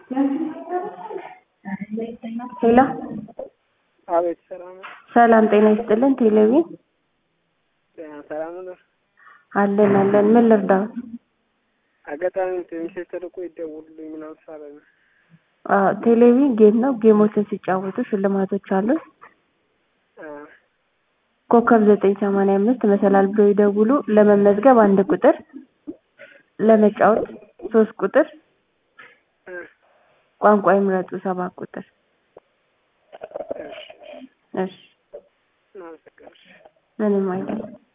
ሄሎ አቤት ሰላም ነው። ሰላም ጤና ይስጥልን። ቴሌቪዥን ጤና ሰላም ነው። አለን አለን። ምን ልርዳዎት? አጋጣሚ ሚሴጅ ተልኮ ይደውሉልኝ ምናምን ሳለ ነው። አዎ ቴሌቪዥን ጌም ነው። ጌሞችን ሲጫወቱ ሽልማቶች አሉት። አ፣ ኮከብ ዘጠኝ ሰማንያ አምስት መሰላል ብሎ ይደውሉ። ለመመዝገብ አንድ ቁጥር፣ ለመጫወት ሶስት ቁጥር፣ አ፣ ቋንቋ ይምረጡ ሰባት ቁጥር። እሺ፣ እሺ እናመሰግናለን። ምንም አይደለም።